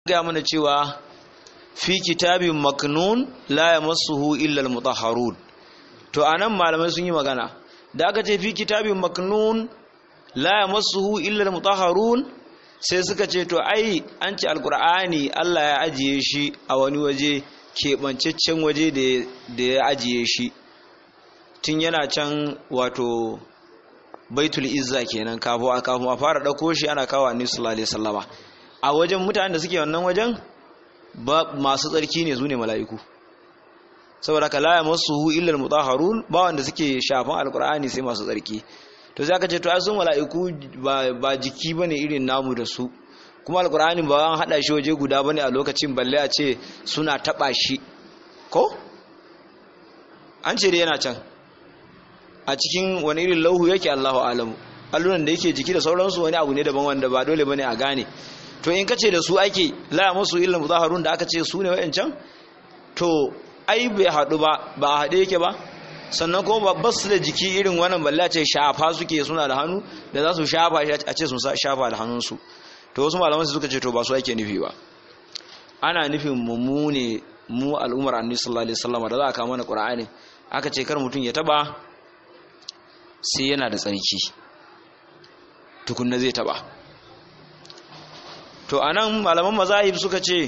ga mana cewa fi kitabin maknun la yamassuhu illa al-mutahharun to anan malamai sun yi magana da aka ce fi kitabin maknun la yamassuhu illa al-mutahharun sai suka ce to ai an ce alqur'ani Allah ya ajiye shi a wani waje keɓancaccen waje da ya ajiye shi tun yana can wato baitul izza kenan kafin a kafin a fara ɗauko shi ana kawo annabi sallallahu alaihi wasallama a wajen mutanen da suke wannan wajen ba masu tsarki ne su ne mala'iku saboda ka la yamassuhu illa almutahharun ba wanda suke shafan alqur'ani sai masu tsarki to sai aka ce to ai sun mala'iku ba jiki bane irin namu da su kuma alqur'ani ba an hada shi waje guda bane a lokacin balle a ce suna taba shi ko an ce dai yana can a cikin wani irin lauhu yake Allahu alamu allunan da yake jiki da sauransu wani abu ne daban wanda ba dole bane a gane to in kace da su ake la musu illa muzaharun da aka ce su ne wayancan to ai bai hadu ba ba a hade yake ba sannan kuma ba su da jiki irin wannan balla ce shafa suke suna da hannu da za su shafa a ce sun shafa da hannunsu to wasu malaman suka ce to ba su ake nufi ba ana nufin mu ne mu al'ummar annabi sallallahu alaihi wasallam da za a kawo mana qur'ani aka ce kar mutum ya taba sai yana da tsarki tukunna zai taba to anan malaman mazahib suka ce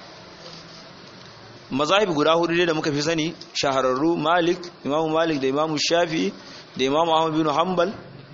mazahib guda hudu da muka fi sani shahararru malik imamu malik da imamu shafi da imamu ahmad bin hanbal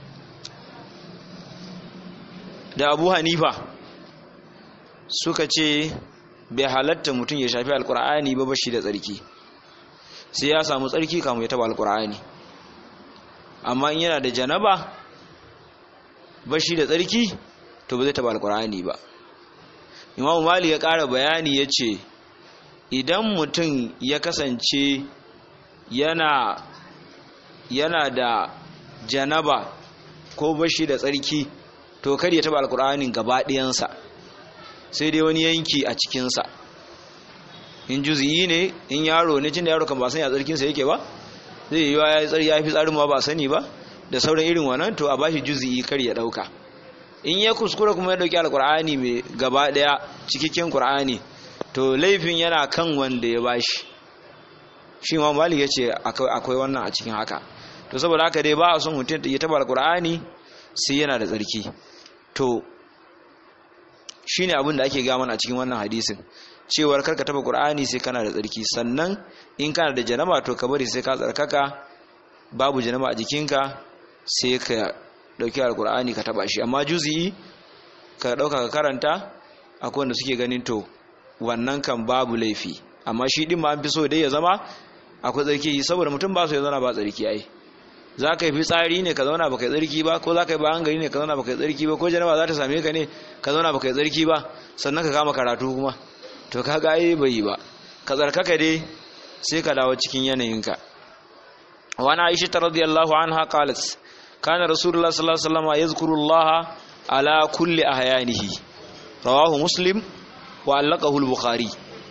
da abu hanifa suka ce bai halatta mutum ya shafi alkur'ani ba bashi da tsarki sai ya samu tsarki kamun ya taba alkur'ani amma in yana da janaba bashi da tsarki to ba zai taba alkur'ani ba imamu mali ya ƙara bayani ya ce idan mutum ya kasance yana yana da janaba ko bashi da tsarki to kar ya taba alkur'anin gaba ɗayansa sai dai wani yanki a cikinsa in juzi'i ne in yaro ne cin da yaro kan ba sani a tsarkinsa yake ba zai yi ya fi tsarin ma ba sani ba da sauran irin wannan to a bashi juzi'i kar ya ɗauka in ya kuskura kuma ya dauki alkur'ani mai gaba daya cikakken qur'ani to laifin yana kan wanda ya bashi shi ma malik ya ce akwai wannan a cikin haka to saboda haka dai ba a son mutum ya taba alkur'ani sai yana da tsarki to shine abin da ake gama a cikin wannan hadisin cewar karka taba qur'ani sai kana da tsarki sannan in kana da janaba to ka bari sai ka tsarkaka babu janaba a jikinka sai ka dauki alkur'ani ka taba shi amma juzi'i ka dauka ka karanta akwai wanda suke ganin to wannan kan babu laifi amma shi din ma an fi so dai ya zama akwai tsarki saboda mutum ba so ya zauna ba tsarki ai za ka yi fitsari ne ka zauna ba kai tsarki ba ko za ka yi bayan gari ne ka zauna ba kai tsarki ba ko janaba za ta same ka ne ka zauna ba kai tsarki ba sannan ka kama karatu kuma to ka ga ai bai yi ba ka tsarkaka dai sai ka dawo cikin yanayinka wa na aisha radiyallahu anha qalat كان رسول الله صلى الله عليه وسلم يذكر الله على كل أحيانه رواه مسلم وعلقه البخاري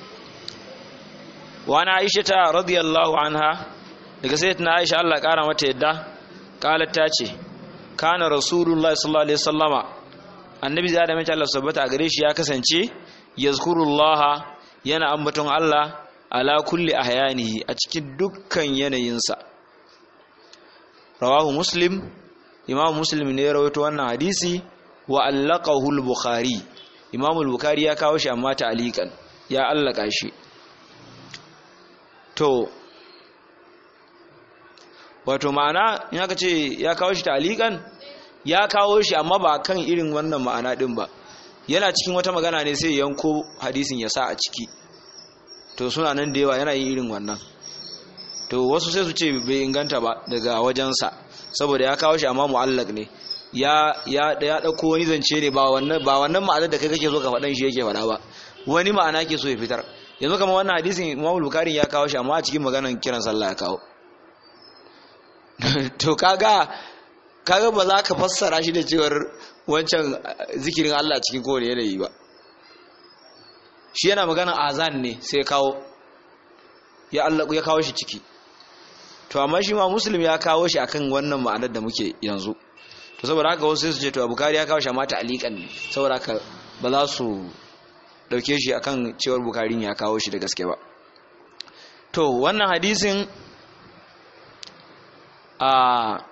وأنا عائشة رضي الله عنها daga sayyidina Aisha Allah kara mata yadda qalat ta ce kana rasulullahi sallallahu alaihi wasallama annabi da da mace Allah subhanahu a gare shi ya kasance yazkurullaha yana ambaton Allah ala kulli ahyanihi a cikin dukkan yanayinsa rawahu muslim imam muslim ne ya rawaito wannan hadisi wa allaqahu al-bukhari imam al-bukhari ya kawo shi amma ta'liqan ya allaka shi to wato ma'ana in aka ce ya kawo shi ta'liqan ya kawo shi amma ba kan irin wannan ma'ana din ba yana cikin wata magana ne sai yanko hadisin ya sa a ciki to suna nan da yawa yana yin irin wannan to wasu sai su ce bai inganta ba daga wajensa saboda ya kawo shi amma mu'allaq ne ya ya ya dauko wani zance ne ba wannan ba wannan ma'anar da kai kake so ka faɗan shi yake faɗa ba wani ma'ana ke so ya fitar yanzu kamar wannan hadisin Imam Bukhari ya kawo shi amma a cikin maganar kiran sallah ya kawo to kaga kaga ba za ka fassara shi da cewar wancan zikirin Allah cikin kowane yanayi ba shi yana maganar azan ne sai kawo ya Allah ya kawo shi ciki to amma shi ma muslim ya kawo shi akan wannan ma'anar da muke yanzu to saboda haka wasu su ce to bukari ya kawo shi amma ta'aliqan ne saboda haka ba za su dauke shi akan cewar bukarin ya kawo shi da gaske ba to wannan hadisin a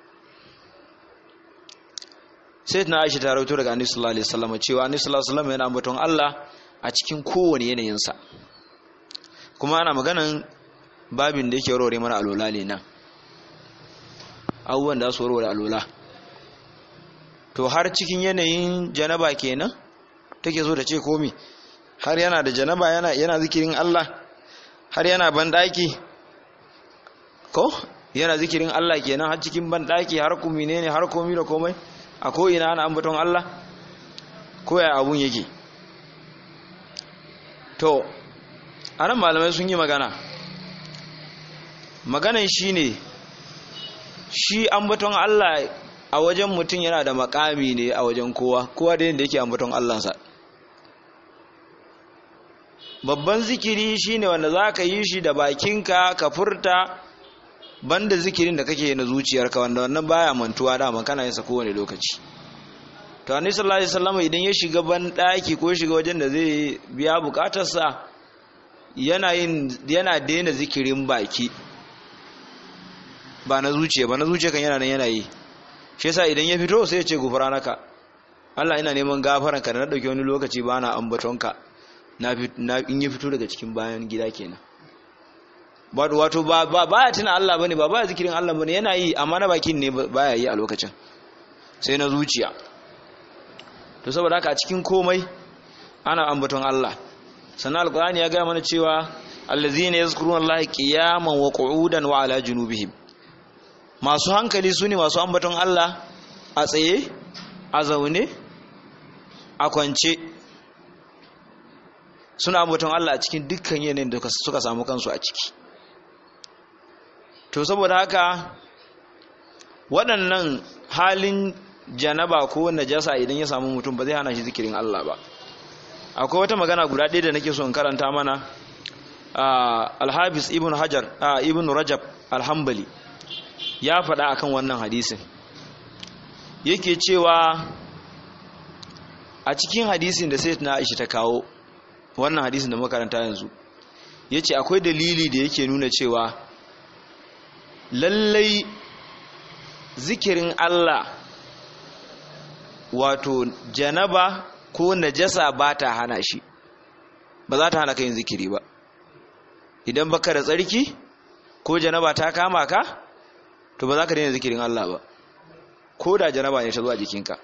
sai na aisha ta rauto daga annabi sallallahu alaihi wasallam cewa annabi sallallahu alaihi wasallam yana ambaton Allah a cikin kowane yanayinsa kuma ana maganan babin da yake warware mana alola ne nan abubuwan da su warware alola to har cikin yanayin janaba kenan take so da ce komi har yana da janaba yana yana zikirin Allah har yana bandaki ko yana zikirin Allah kenan har cikin bandaki har kumi ne har komi da komai a ko ina ana ambaton Allah ko ya abun yake to anan malamai sun yi magana maganan shine shi ambaton Allah a wajen mutum yana da makami ne a wajen kowa kowa da yadda yake ambaton Allahnsa babban zikiri shine wanda za ka yi shi da bakinka ka furta banda zikirin da kake na zuciyarka wanda wannan baya mantuwa dama kana yin sa kowane lokaci to annabi sallallahu alaihi wasallam idan ya shiga ban daki ko shiga wajen da zai biya bukatarsa yana yin yana daina zikirin baki ba na zuciya ba na zuciya kan yana nan yana yi shi yasa idan ya fito sai ya ce gufranaka Allah ina neman gafaranka da na dauki wani lokaci ba na ambatonka na in ya fito daga cikin bayan gida kenan wato ba ba ya tuna Allah bane ba ba ya zikirin Allah bane yana yi amma na bakin ne baya yi a lokacin sai na zuciya to saboda haka a cikin komai ana ambaton Allah sannan alqur'ani ya ga mana cewa allazina yazkuruna Allah qiyaman wa qu'udan wa ala junubihim masu hankali sune masu ambaton Allah a tsaye a zaune a kwance suna ambaton Allah a cikin dukkan yanayin da suka samu kansu a ciki to saboda haka waɗannan halin janaba ko najasa idan ya samu mutum ba zai hana shi zikirin Allah ba akwai wata magana guda ɗaya da nake so in karanta mana alhabis ibn hajar ibn rajab alhambali ya faɗa akan wannan hadisin yake cewa a cikin hadisin da sai na aisha ta kawo wannan hadisin da makaranta yanzu yace akwai dalili da yake nuna cewa lallai zikirin Allah wato janaba ko najasa ba ta hana shi ba za ta hana ka yin zikiri ba idan baka da tsarki ko janaba ta kama ka to ba za ka daina zikirin Allah ba ko da janaba ne ta zuwa jikinka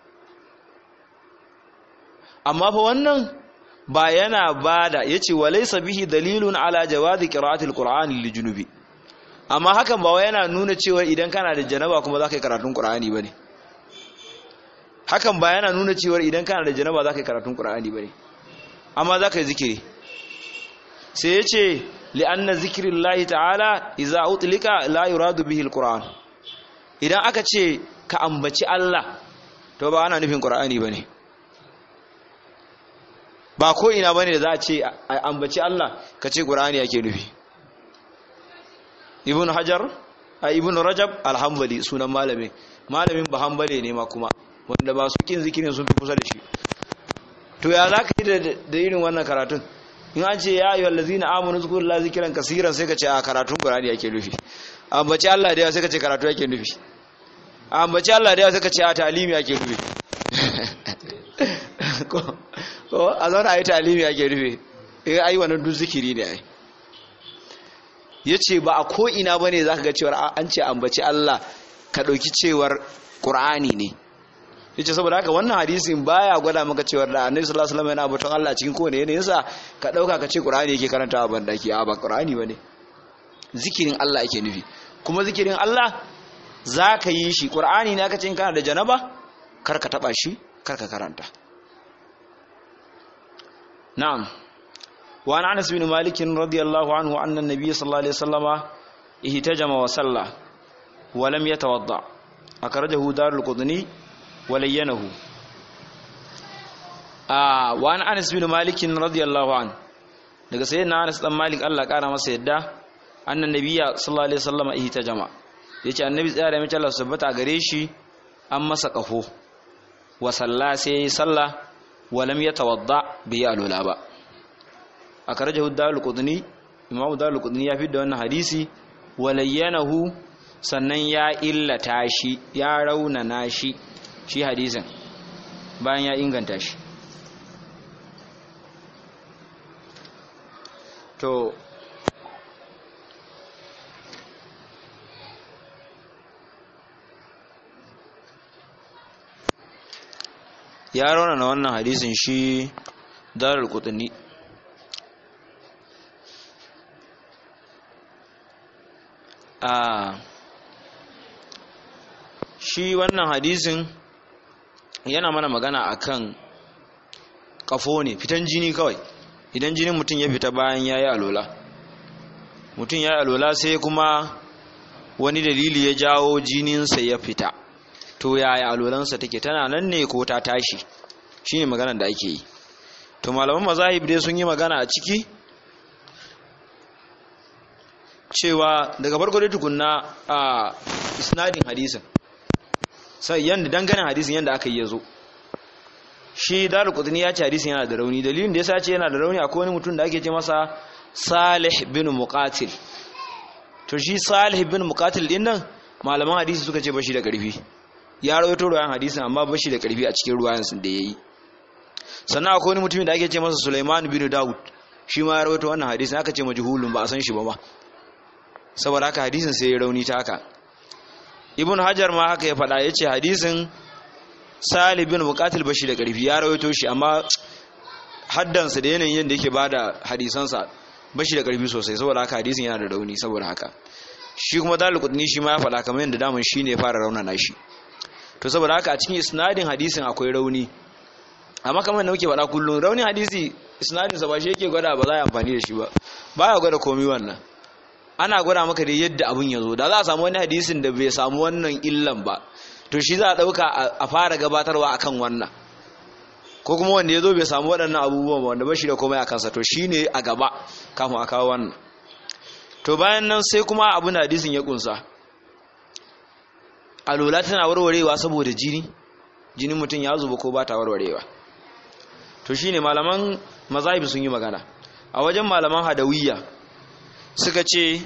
amma fa wannan ba yana bada yace walaysa bihi dalilun ala jawazi qira'atil qur'ani lil junubi amma hakan ba yana nuna cewa idan kana da janaba kuma za ka yi karatun qur'ani bane hakan ba yana nuna cewa idan kana da janaba za ka yi karatun qur'ani bane amma za ka yi zikiri sai yace li'anna zikrillahi ta'ala idza utlika la yuradu bihi alquran idan aka ce ka ambaci Allah to ba ana nufin qur'ani bane ba ko ina bane da za a ce ambaci Allah ka ce qur'ani yake nufi ibn hajar a ibn rajab alhambali sunan malamin malamin ba hambale ne ma kuma wanda ba su kin zikirin sun fi kusa da shi to ya za ka yi da irin wannan karatun in an ce ya ayyuhal ladzina amanu zkurullaha zikran kaseeran sai ka ce a karatun qur'ani yake nufi ambaci Allah da yawa sai ka ce karatu yake nufi ambaci Allah da yawa sai ka ce a talimi yake nufi ko ko a zauna ayi talimi yake nufi eh ai wannan duk zikiri ne ai yace ba a ko ina bane zaka ga cewa an ce ambaci Allah ka dauki cewar qur'ani ne yace saboda haka wannan hadisin baya gwada maka cewa da Annabi sallallahu alaihi wasallam yana abuton Allah cikin kowane yanayin sa ka dauka ka ce Qur'ani yake karantawa ban daki a ba Qur'ani bane zikirin Allah yake nufi kuma zikirin Allah zaka yi shi Qur'ani ne aka ce in kana da janaba kar ka taba shi kar ka karanta na'am wa an Anas bin Malik radiyallahu anhu anna an-nabiy sallallahu alaihi wasallama ihtajama wa salla wa lam yatawadda akhrajahu darul qudni walayyanahu a wani anas bin malikin radiyallahu an daga sayyidina anas dan malik Allah kara masa yadda annan nabiyya sallallahu alaihi wasallam ihta jama yace annabi tsaya da mace Allah subhanahu gare shi an masa kafo wa salla sai yayi salla walam yatawadda bi alula ba akarajahu dalil qudni imam dalil qudni ya fi da wannan hadisi walayyanahu sannan ya illata shi ya raunana shi shi hadisin bayan ya inganta shi to ya raunana wannan hadisin shi darar kutuni a shi wannan hadisin yana mana magana akan kafo ne fitan jini kawai idan jinin mutum ya fita bayan ya yi alola mutum ya yi alola sai kuma wani dalili ya jawo jininsa ya fita to yaya alolansa take tana nan ne ko ta tashi shine maganar da ake yi to malaman mazahib dai sun yi magana a ciki cewa daga farko dai tukunna a isnadin hadisin sai yanda dangane hadisin yanda aka yi yazo shi daru qutni ya ce hadisin yana da rauni dalilin da yasa ce yana da rauni akwai wani mutum da ake ce masa Salih bin Muqatil to shi Salih bin Muqatil din nan malaman hadisi suka ce bashi da karfi ya rawaito ruwayan hadisin amma bashi da karfi a cikin ruwayan sun da yayi sannan akwai wani mutumin da ake ce masa Sulaiman bin Dawud shi ma ya rawaito wannan hadisin aka ce majhulun ba a san shi ba ma saboda haka hadisin sai ya rauni ta haka ibn hajar ma haka ya faɗa ya ce hadisin salih bin bukatul bashi da ƙarfi ya rawaito shi amma haddansa da yanayin yadda yake bada hadisansa bashi da ƙarfi sosai saboda haka hadisin yana da rauni saboda haka shi kuma dalil qutni shi ma ya faɗa kamar yadda daman shi ne ya fara raunana shi to saboda haka a cikin isnadin hadisin akwai rauni amma kamar da muke faɗa kullum raunin hadisi isnadin sa ba shi yake gwada ba za a yi amfani da shi ba baya gwada komai wannan ana gwada maka da yadda abin ya zo da za a samu wani hadisin da bai samu wannan illan ba to shi za a ɗauka a fara gabatarwa akan wannan ko kuma wanda ya zo bai samu waɗannan abubuwan ba wanda ba shi da komai a kansa to shi ne a gaba kafin a kawo wannan to bayan nan sai kuma abin da hadisin ya kunsa alola tana warwarewa saboda jini jinin mutum ya zuba ko ba ta warwarewa to shine malaman mazahibi sun yi magana a wajen malaman hadawiyya suka ce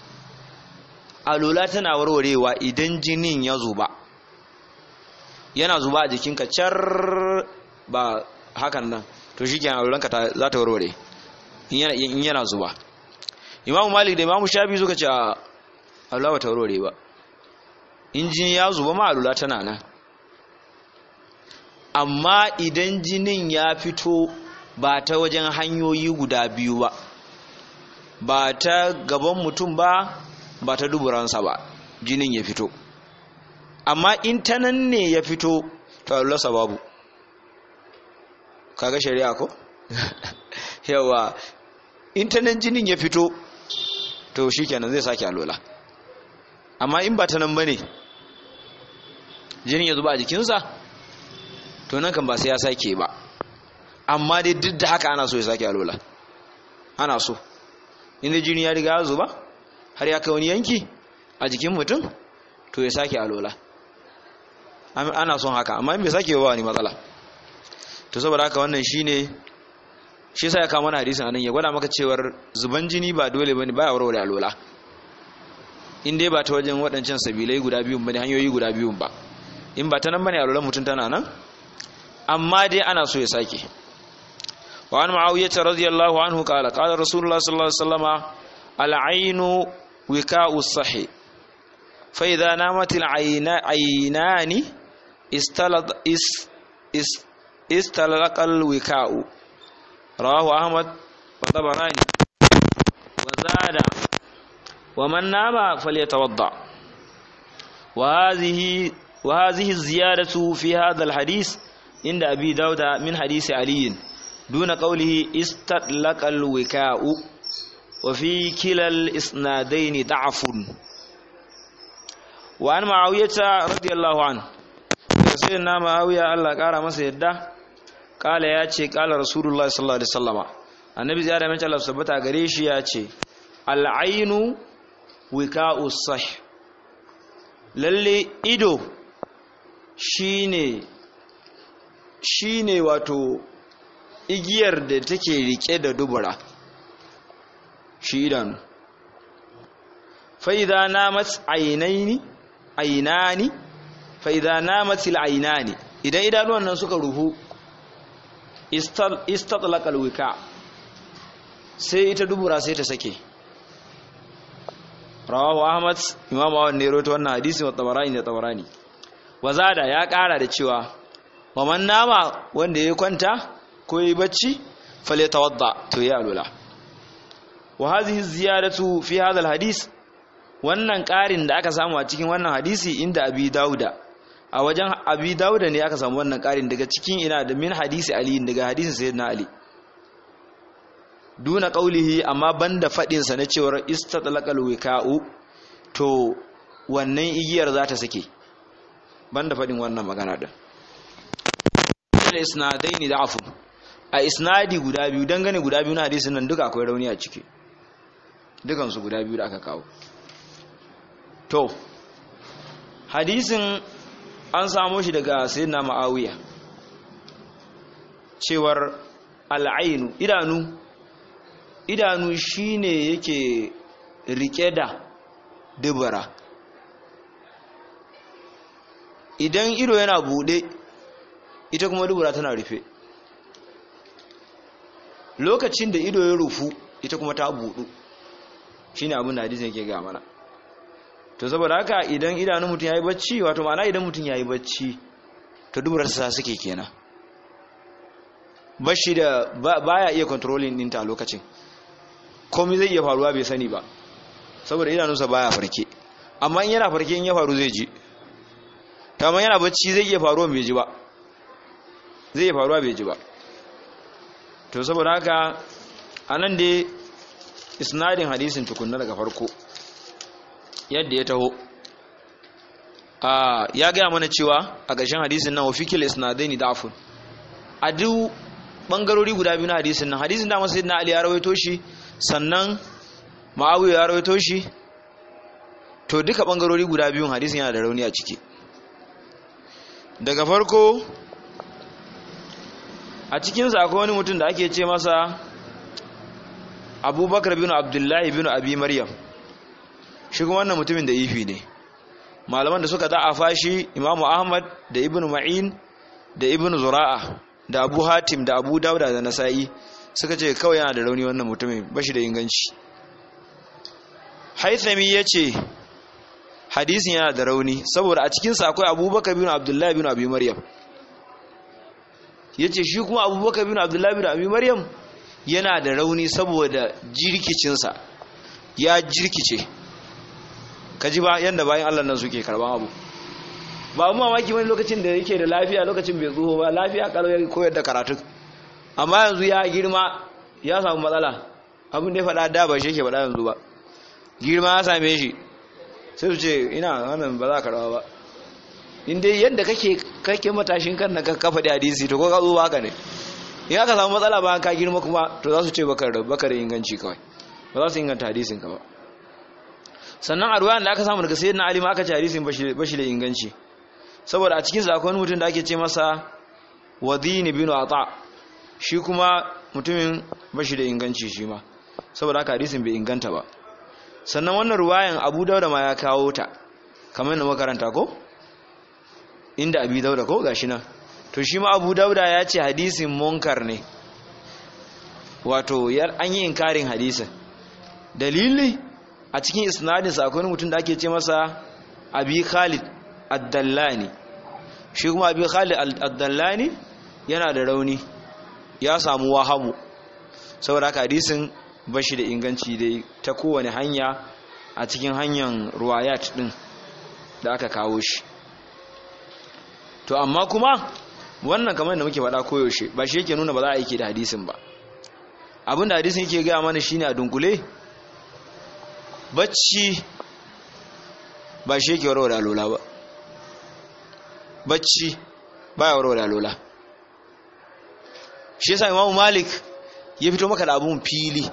alola tana warwarewa idan jinin ya zuba yana zuba a jikinka car ba hakan nan to shi kenan alolanka za ta warware in yana zuba imamu malik da imamu shafi suka ce alola ba ta warware ba in jini ya zuba ma alola tana nan amma idan jinin ya fito ba ta wajen hanyoyi guda biyu ba ba ta gaban mutum ba ba ta duburansa ba jinin ya fito amma in ta nan ne ya fito to allasa babu kaga shari'a ko yawa in ta nan jinin ya fito to shikenan zai sake alola amma in ba ta nan bane jinin ya zuba a jikinsa to nan kan ba sai ya sake ba amma dai duk da haka ana so ya sake alola ana so inda jini ya riga ya zuba har ya kai wani yanki a jikin mutum to ya sake alola ana son haka amma in bai sake ba wani matsala to saboda haka wannan shine shi yasa ya kawo mana hadisin anan ya gwada maka cewar zuban jini ba dole bane baya warware alola in dai ba ta wajen waɗancan sabilai guda biyun bane hanyoyi guda biyun ba in ba ta nan bane alolan mutum tana nan amma dai ana so ya sake وعن معاوية رضي الله عنه قال قال رسول الله صلى الله عليه وسلم العين وكاء الصحي فإذا نامت العينان استلق اس اس استلق الوكاء رواه أحمد وطبراني وزاد ومن نام فليتوضأ وهذه وهذه الزيادة في هذا الحديث عند أبي داود من حديث علي دون قوله استطلق الوكاء وفي كلا الإسنادين ضعف وعن معاوية رضي الله عنه سيدنا معاوية الله قال ما سيدا قال يا ce قال رسول الله صلى الله عليه وسلم annabi ziyara mai Allah sabbata gare shi ya ce al'ainu wika'u sah lalle ido shine shine wato igiyar da take rike da dubura shi idanu fa'iza namat ainaini ainani fa'iza namat ainani idan idanuwan nan suka ruhu istatlaqal wika sai ita dubura sai ta sake rawahu ahmad imamu ahmad ne rawaito wannan hadisi wa tabarani da tabarani wazada ya kara da cewa wa man nama wanda ya kwanta ko yi bacci fale tawadda to ya alula wa hadhihi ziyadatu fi hadha alhadith wannan karin da aka samu a cikin wannan hadisi inda abi dauda a wajen abi dauda ne aka samu wannan karin daga cikin ina da min hadisi ali daga hadisin sayyidina ali duna qaulihi amma banda fadin sa na cewar istatlaqal wika'u to wannan igiyar za ta sake banda fadin wannan magana din isnadaini da'afu a isnadi guda biyu dangane guda biyu na hadisin nan duka akwai rauni a ciki dukan su guda biyu da aka kawo to hadisin an samo shi daga sayyidina ma'awiya cewar al'ainu idanu idanu shine yake rike da dubara idan ido yana bude ita kuma dubura tana rufe lokacin da ido ya rufu ita kuma ta budu shine abin da hadisin yake ga mana to saboda haka idan idanun mutum yayi bacci wato ma'ana idan mutum yayi bacci to duburar sa suke kenan bashi da baya iya controlling ɗinta a lokacin komai zai iya faruwa bai sani ba saboda idanunsa baya farke amma in yana farke in ya faru zai ji ta amma yana bacci zai iya faruwa bai ji ba zai iya faruwa bai ji ba to saboda haka anan dai isnadin hadisin tukunna daga farko yadda ya taho ya gaya mana cewa a ƙarshen hadisin nan wafikil isnadaini da'afun a duk bangarori guda biyu na hadisin nan hadisin da masu na ali ya rawaito shi sannan ma'awiya ya rawaito shi to duka bangarori guda biyun hadisin yana da rauni a ciki daga farko a cikinsa akwai wani mutum da ake ce masa abubakar bin abdullahi bin abi maryam shi kuma wannan mutumin da ifi ne malaman da suka da'afa shi imamu ahmad da ibn ma'in da ibn zura'a da abu hatim da abu dauda da nasa'i suka ce kawai yana da rauni wannan mutumin bashi da inganci haithami ya ce hadisin yana da rauni saboda a cikinsa akwai abubakar bin abdullahi bin abi maryam ya ce shi kuma abubakar bin abdullahi bin abi maryam yana da rauni saboda jirkicinsa ya jirkice ka ji ba yadda bayan allah nan suke karban abu ba mu mamaki wani lokacin da yake da lafiya lokacin bai tsoho ba lafiya kalau ya koyar da karatu amma yanzu ya girma ya samu matsala abin da ya faɗa da ba shi yake faɗa yanzu ba girma ya same shi sai su ce ina wannan ba za ka rawa ba in dai yadda kake kake matashin kan ka kafa da hadisi to ko ka zo haka ne in aka samu matsala ba ka girma kuma to za su ce baka baka da inganci kawai ba za su inganta hadisin ka ba sannan a ruwayan da aka samu daga sayyidina ali ma aka ce hadisin bashi da inganci saboda a cikin zakon mutum da ake ce masa wadini bin ata shi kuma mutumin bashi da inganci shi ma saboda haka hadisin bai inganta ba sannan wannan ruwayan abu dauda ma ya kawo ta kamar yadda makaranta ko inda abu dauda ko gashi nan to shi ma abu dauda ya ce hadisin munkar ne wato an yi inkarin hadisin dalili a cikin isnadinsa akwai mutum da ake ce masa abi khalid addallani shi kuma abi khalid addallani yana da rauni ya samu wahamu saboda haka hadisin bashi da inganci dai ta kowane hanya a cikin hanyar ruwayat din da aka kawo shi to amma kuma wannan kamar da muke faɗa koyaushe ba shi yake nuna ba za a yi da hadisin ba abinda hadisin yake gaya mana shine a dunkule bacci ba shi yake warware alola ba bacci ba ya warware alola shi yasa imamu malik ya fito maka da abun fili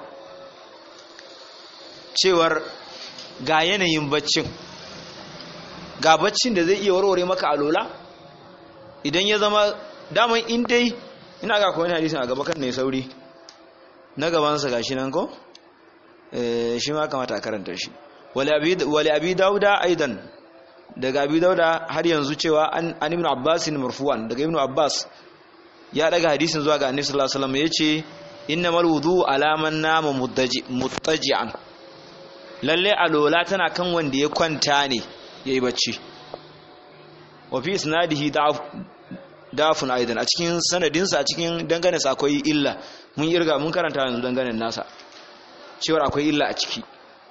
cewar ga yanayin baccin ga baccin da zai iya warware maka alola idan ya zama daman in dai ina ga kowane hadisin a gaba kan ne sauri na gabansa gashi nan ko shi ma kamata a karanta shi wali abi dauda aidan daga abi dauda har yanzu cewa an ibn abbas marfu'an daga ibn abbas ya daga hadisin zuwa ga annabi sallallahu alaihi wasallam yace innamal wudu alaman nama muttaji'an lalle alola tana kan wanda ya kwanta ne yayi bacci wa fi isnadihi dafun aidan a cikin sanadinsa a cikin dangane sa akwai illa mun irga mun karanta yanzu dangane nasa cewar akwai illa a ciki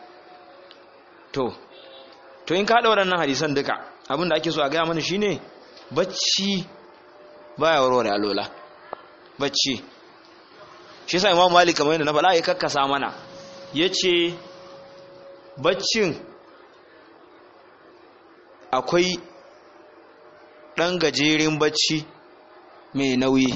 to to in ka haɗa waɗannan hadisan duka abin da ake so a gaya mana shine bacci baya warware alola bacci shi yasa imam malik kamar yadda na faɗa ya kakkasa mana yace baccin akwai ɗan gajeren bacci mai nauyi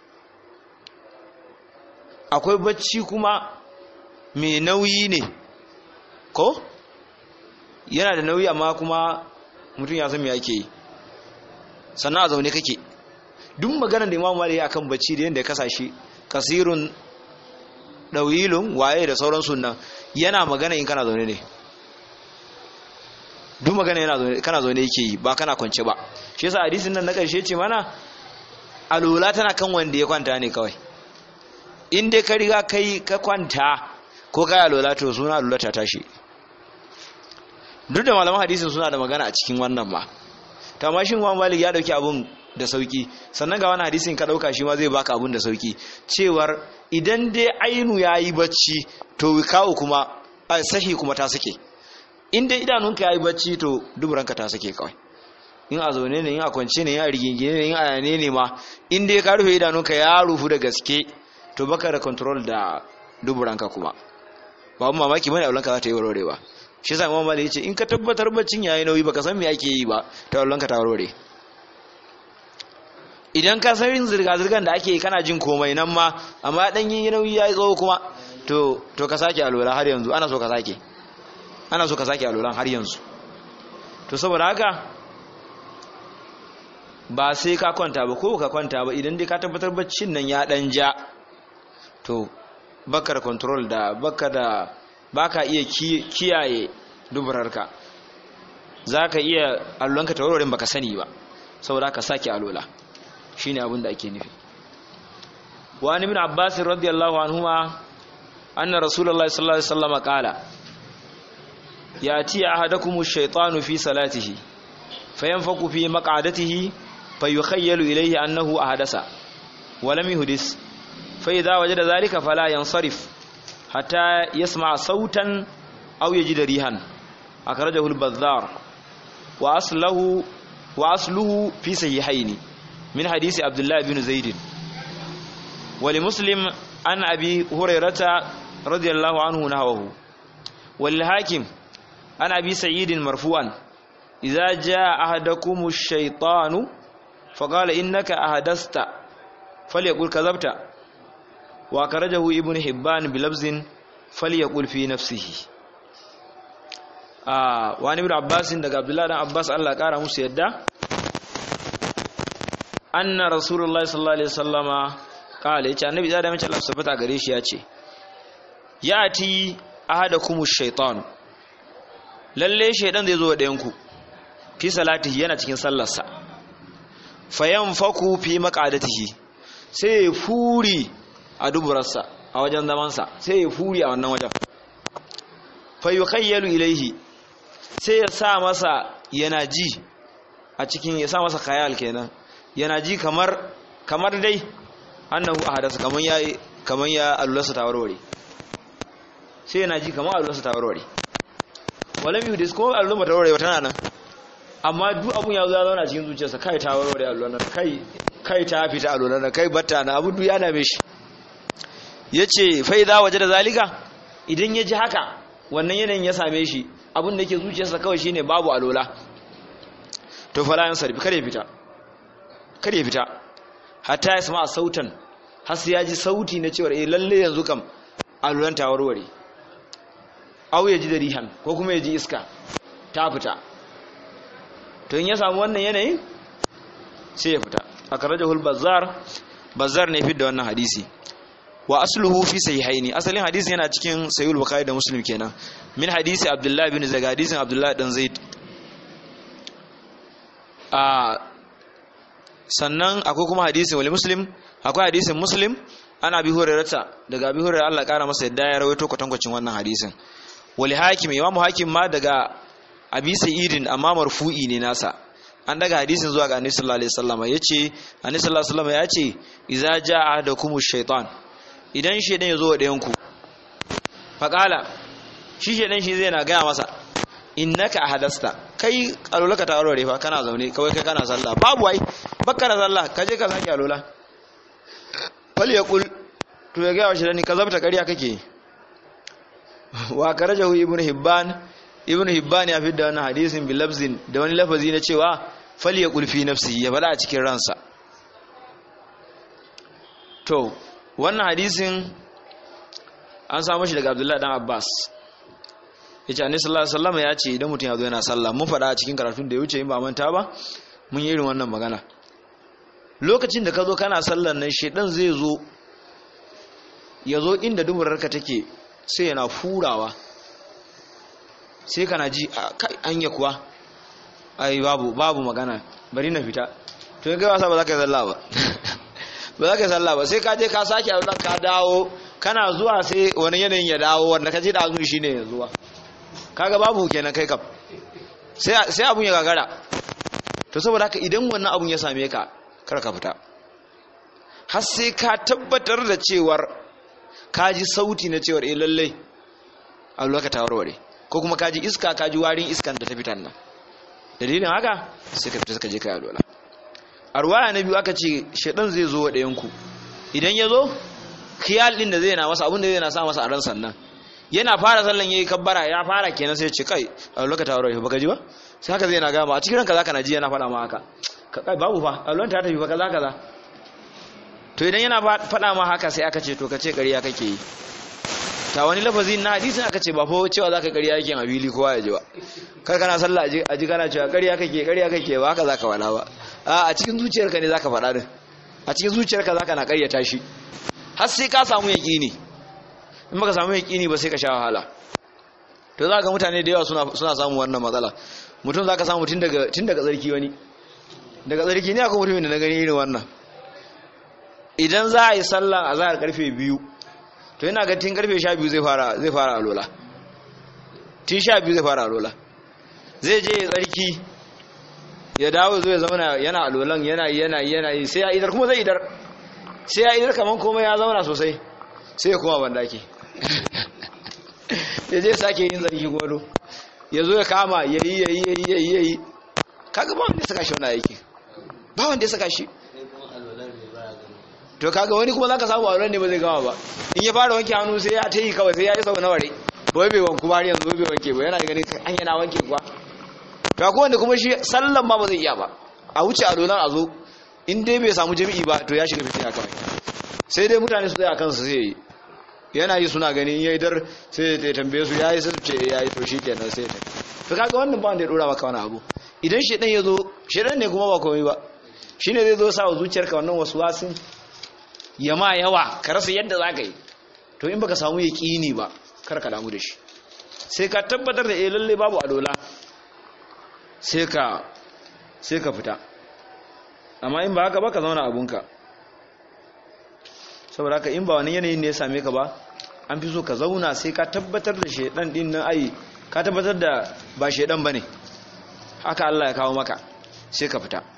akwai bacci kuma mai nauyi ne ko yana da nauyi amma kuma mutum ya san me ake yi sannan a zaune kake duk maganar da imamu malik akan bacci da yadda ya kasa shi kasirun ɗawilun waye da sauran sunan yana magana in kana zaune ne duk magana yana zaune kana zaune yake yi ba kana kwance ba shi yasa hadisin nan na ƙarshe ce mana alula tana kan wanda ya kwanta ne kawai in dai ka riga kai ka kwanta ko kai alula to suna alula ta tashi duk da malaman hadisin suna da magana a cikin wannan ma to amma shin Imam Malik ya dauki abun da sauki sannan ga wani hadisin ka dauka shi ma zai baka abun da sauki cewar idan dai ainu yayi bacci to wikawu kuma sahi kuma ta sake in dai idanunka yayi bacci to duburanka ta sake kawai in a zaune ne in a kwance ne in a rigingine ne in a yane ne ma in dai ka rufe idanunka ya rufu da gaske to baka da control da duburanka kuma ba mu mamaki bane aulanka za ta yi warware ba shi yasa Imam Malik yace in ka tabbatar baccin yayi nauyi baka san me ake yi ba to aulanka ta warware idan ka san zirga zirgan da ake yi kana jin komai nan ma amma dan yin nauyi yayi tsawo kuma to to ka sake alola har yanzu ana so ka sake ana so ka sake alolan har yanzu to saboda haka ba sai ka kwanta ba ko ka kwanta ba idan dai ka tabbatar baccin nan ya dan ja to baka da control da baka da baka iya kiyaye duburarka zaka iya allonka tawarorin baka sani ba saboda ka sake alola shine abin da ake nufi wa ibn abbas radiyallahu anhuma anna rasulullahi sallallahu alaihi wasallam qala yati ahadakum ash-shaytanu fi salatihi fayanfaku fi maq'adatihi fayukhayyalu ilayhi annahu ahdasa wa lam yuhdis fa idha wajada dhalika fala yansarif hatta yasma' sautan aw yajida rihan akhrajahu al-bazzar wa asluhu wa asluhu fi sahihayn min hadisi abdullah ibn zaid wa li muslim an abi hurairata radiyallahu anhu nahwahu wal hakim an abi sa'id marfu'an idza jaa ahadakum ash-shaytanu فقال إنك أهدست فليقول كذبت وأخرجه ابن حبان بلفظ فليقول في نفسه آه وعن ابن عباس دغ عبد الله بن عباس الله قال musu yadda anna rasulullahi sallallahu alaihi wasallama kala yace annabi da mace Allah subhanahu gare shi yace yati ahadakum ash-shaytan lalle shaydan zai zo da yanku fi salatihi yana cikin sallarsa fayan faku fi makadatihi sai ya furi a duburarsa a wajen zamansa sai ya furi a wannan wajen fayyukayyalu ilaihi sai ya sa masa yana ji a cikin ya sa masa khayal kenan yana ji kamar kamar dai annahu ahadasa kaman ya kaman ya alulasa ta warware sai yana ji kamar alulasa ta warware walam yuhdis ko alulasa ta warware tana nan amma duk abun ya zo ya zauna cikin zuciyarsa kai ta warware alluran kai kai ta fita alluran kai batta na abu duk ya dame shi yace fa idza wajada zalika idan ya ji haka wannan yanayin ya same shi abun da yake zuciyarsa kawai shine babu alola to fala yan sarfi kare fita kare fita hatta ya sama sautan har sai ya ji sauti na cewa eh lalle yanzu kam alolan ta warware au ya ji da rihan ko kuma ya ji iska ta fita to in ya samu wannan yanayin sai ya fita akhrajahu al-bazzar bazar ne fidda wannan hadisi wa asluhu fi sahihaini asalin hadisin yana cikin sahih bukhari da muslim kenan min hadisi abdullahi bin zaid hadisin abdullahi dan zaid a sannan akwai kuma hadisin wal muslim akwai hadisin muslim ana bi hurairata daga bi hurairar Allah kara masa yadda ya rawaito kwatankwacin wannan hadisin wal hakim imamu hakim ma daga abi sa'idin amma marfu'i ne nasa an daga hadisin zuwa ga annabi sallallahu alaihi wasallam yace annabi sallallahu alaihi wasallam yace idza jaa adakumu shaytan idan shedan yazo wa dayan ku faqala shi shedan shi zai na gaya masa innaka ahadasta kai alulaka ta aurore fa kana zaune kawai kai kana sallah babu ai bakka da sallah kaje ka saki alula fal yaqul to ya gaya wa shedan ka zabta kariya kake wa karajahu ibnu hibban ibnu hibban ya fidda wannan hadisin bil lafzin da wani lafazi na cewa fal yaqul fi nafsihi ya fada a cikin ransa to wannan hadisin an samu shi daga abdullahi dan abbas yace annabi sallallahu alaihi wasallam ya ce idan mutum ya zo yana sallah mun fada a cikin karatun da ya wuce in ba manta ba mun yi irin wannan magana lokacin da ka zo kana sallar nan shedan zai zo ya zo inda duburarka take sai yana furawa sai kana ji anya kuwa ai babu babu magana bari na fita to in kai wasa ba za ka yi sallah ba ba za ka yi sallah ba sai ka je ka sake a ka dawo kana zuwa sai wani yanayin ya dawo wanda ka je da azumi shine ya zuwa kaga babu kenan kai kam sai sai abun ya gagara to saboda haka idan wannan abun ya same ka kar ka fita har sai ka tabbatar da cewar ka ji sauti na cewar eh lallai a lokacin ta warware ko kuma ka ji iska ka ji warin iskan da ta fitan nan dalilin haka sai ka fita suka je ka yi alwala a ruwaya na biyu aka ce shaɗan zai zo wa ɗayanku idan ya zo khiyal ɗin da zai na masa abin da zai na sa masa a ran sannan yana fara sallan yayi kabbara ya fara kenan sai ya ce kai a lokacin ta warware baka ji ba sai haka zai na gama a cikin ranka zaka na ji yana faɗa ma haka kai babu fa a lokacin ta tafi fa kaza kaza to idan yana faɗa ma haka sai aka ce to ka ce ƙarya kake yi ta wani lafazi na hadisin aka ce ba fa cewa zaka ƙarya yake a fili kowa ya ji ba kar kana sallah a ji kana cewa ƙarya kake ƙarya kake ba haka zaka faɗa ba a cikin zuciyarka ne zaka faɗa din a cikin zuciyarka zaka na ƙaryata shi har sai ka samu yaƙini in baka samu yaƙini ba sai ka sha wahala to za ga mutane da yawa suna suna samun wannan matsala mutum zaka samu tun daga tun daga tsarki wani daga tsarki ne akwai mutumin da na gani irin wannan idan za a yi sallan azhar karfe biyu to yana ga tun karfe sha biyu zai fara zai fara alola tun sha biyu zai fara alola zai je ya tsarki ya dawo zo ya zama yana alolan yana yana yana yi sai ya idar kuma zai idar sai ya idar kaman komai ya zauna sosai sai ya koma bandaki ya je sake yin tsarki gwado ya zo ya kama ya yi ya yi ya yi ya yi ya yi kaga ba wanda ya saka shi wani aiki ba wanda ya saka shi to kaga wani kuma zaka samu auren ne ba zai gama ba in ya fara wanke hannu sai ya ta yi kawai sai ya yi sau na ware bai bai wanku ba yanzu bai wanke ba yana ganin an yana wanke kuwa to akwai wanda kuma shi sallan ma ba zai iya ba a wuce a dolan a zo in dai bai samu jami'i ba to ya shiga fitina kawai sai dai mutane su tsaya kansu sai yi yana yi suna gani in yayi dar sai ya tambaye su yayi sai ce yayi to shi kenan sai ta to kaga wannan ba wanda ya dora maka wani abu idan shedan ya zo shedan ne kuma ba komai ba shine zai zo sa wa zuciyarka wannan waswasin ya ma yawa ka rasa yadda za ka yi to in baka samu yaƙini ba kar ka damu da shi sai ka tabbatar da eh lalle babu alola sai ka sai ka fita amma in ba haka ba ka zauna abunka saboda haka in ba wani yanayin ne ya same ka ba an fi so ka zauna sai ka tabbatar da shaidan din nan ai ka tabbatar da ba shaidan bane haka Allah ya kawo maka sai ka fita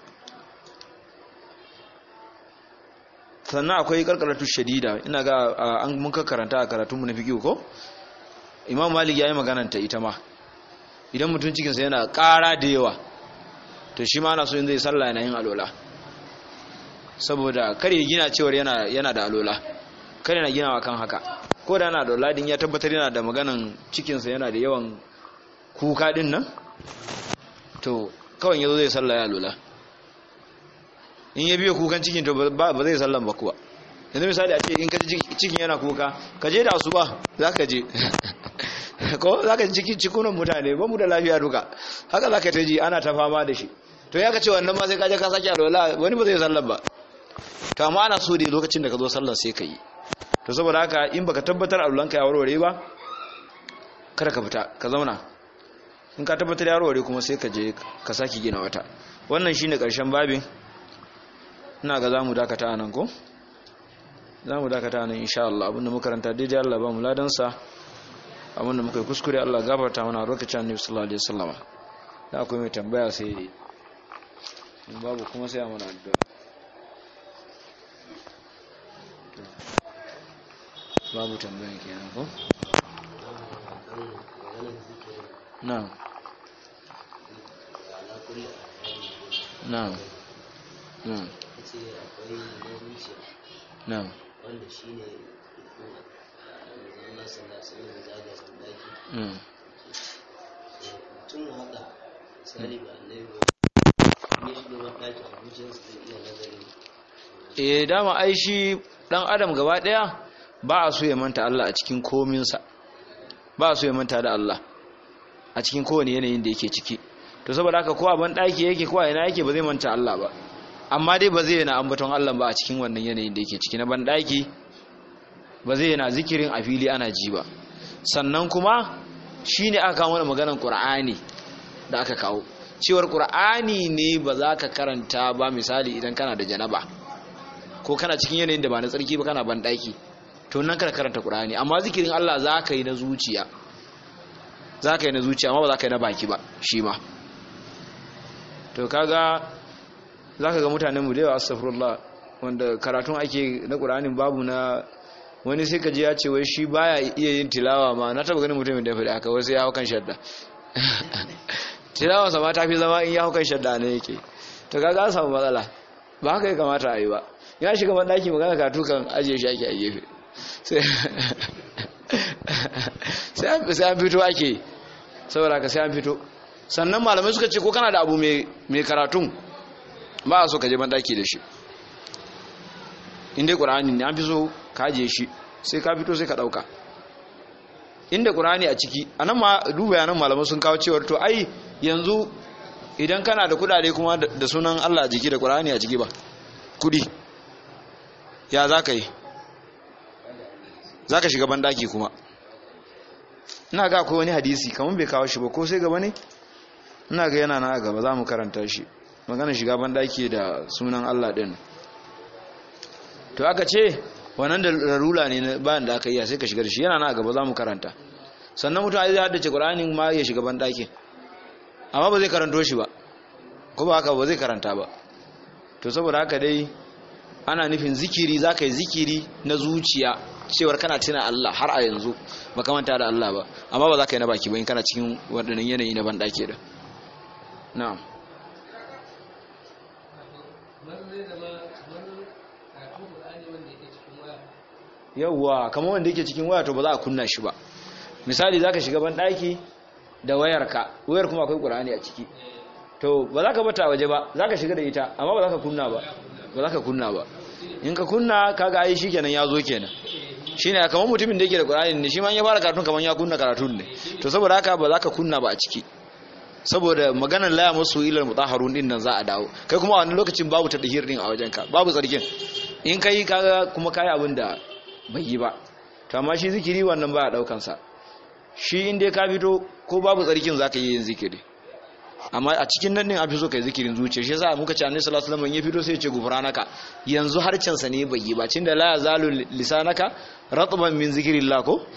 sannan akwai karkaratu shadida ina ga an mun karanta a karatunmu na fiqh ko imam malik yayi maganar ta ita ma idan mutum cikin sa yana ƙara da yawa to shi ma ana so in zai sallah yana yin alola saboda kar ya gina cewar yana yana da alola kar yana ginawa kan haka ko da yana da alola din ya tabbatar yana da maganan cikin sa yana da yawan kuka din nan to kawai yazo zai sallah ya alola in ya biyo kukan cikin to ba zai sallan ba kuwa yanzu misali a ce in ka cikin yana kuka ka je da asuba za ka je ko za ka cikin cikunan mutane ba mu da lafiya duka haka za ka ta ji ana ta fama da shi to ya ka ce wannan ma sai ka je ka sake alwala wani ba zai sallan ba to amma ana so dai lokacin da ka zo sallar sai ka yi to saboda haka in baka tabbatar allanka ya warware ba kada ka fita ka zauna in ka tabbatar ya warware kuma sai ka je ka saki gina wata wannan shine karshen babin ina ga zamu dakata anan ko zamu dakata anan insha Allah abinda muka karanta daidai Allah ba mu ladan sa abinda muka yi kuskure Allah gafarta mana lokacin Annabi sallallahu alaihi wasallam da akwai mai tambaya sai in babu kuma sai a mana addu'a babu tambaya kenan ko na'am na'am na'am na'am wanda shi ne Allah sallallahu alaihi zaga sandaki mm tun haka misali ba annabi ba ne shi ne wadaki a zuciyarsa zai iya nazari eh dama ai shi dan adam gaba daya ba a so ya manta Allah a cikin kominsa ba a so ya manta da Allah a cikin kowane yanayin da yake ciki to saboda haka ko a ban daki yake ko a ina yake ba zai manta Allah ba amma dai ba zai yana ambaton Allah ba a cikin wannan yanayin da yake ciki na ban daki ba zai yana zikirin a fili ana ji ba sannan kuma shine aka kawo mana maganar Qur'ani da aka kawo cewar Qur'ani ne ba za ka karanta ba misali idan kana da janaba ko kana cikin yanayin da ba na tsarki ba kana ban daki to nan kana karanta Qur'ani amma zikirin Allah za ka yi na zuciya za ka yi na zuciya amma ba za ka yi na baki ba shi ma to kaga za ka ga mutanen mu da yawa astaghfirullah wanda karatun ake na Qur'anin babu na wani sai ka ji ya ce wai shi baya iya yin tilawa ma na taba ganin mutumin da ya faɗi haka wasu ya hau kan shadda tilawa sama ta fi zama in ya hau kan shadda ne yake to kaga an samu matsala ba haka ya kamata a yi ba ya shiga ban daki magana karatu kan ajiye shi ake a gefe sai an fito ake saboda ka sai an fito sannan malamai suka ce ko kana da abu mai karatun ba a so ka je bandaki da shi inda ƙura'ani ne an fi so ka ajiye shi sai ka fito sai ka ɗauka inda ƙura'ani a ciki a nan ma duba yanan malamai sun kawo cewar to ai yanzu idan kana da kudade kuma da sunan allah a jiki da ƙura'ani a ciki ba kudi ya za ka yi za ka shiga bandaki kuma ina ga akwai wani hadisi kamar bai kawo shi ba ko sai gaba ne ina ga yana na gaba za mu karanta shi magana shiga bandaki da sunan Allah din to aka ce wannan da rarula ne bayan da aka yi sai ka shiga da shi yana na gaba za mu karanta sannan mutum zai haddace Qur'anin ma ya shiga bandaki amma ba zai karanto shi ba ko ba haka ba zai karanta ba to saboda haka dai ana nufin zikiri za ka yi zikiri na zuciya cewar kana tuna Allah har a yanzu ba manta da Allah ba amma ba za ka yi na baki ba in kana cikin waɗannan yanayi na banɗake da na'am yawwa kamar wanda yake cikin waya to ba za a kunna shi ba misali za ka shiga banɗaki da wayarka wayar kuma akwai ƙur'ani a ciki to ba za ka bata waje ba za ka shiga da ita amma ba za ka kunna ba ba za ka kunna ba in ka kunna kaga ai shikenan ya zo kenan shine kamar mutumin da yake da Qur'ani ne shi ma ya fara karatun kamar ya kunna karatun ne to saboda haka ba za ka kunna ba a ciki saboda maganar la masu ilal mutahharun din nan za a dawo kai kuma a wannan lokacin babu tadhir din a wajenka babu tsarkin in kai kaga kuma kai abin da bai yi ba to amma shi zikiri wannan ba a daukan sa shi in dai ka fito ko babu tsarkin zaka yi yin zikiri amma a cikin nan din a fi so kai zikirin zuciya shi yasa muka ce annabi sallallahu alaihi wasallam ya fito sai ya ce gufranaka yanzu harcen sa ne bai yi ba cin da la yazalu lisanaka ratban min zikrillah ko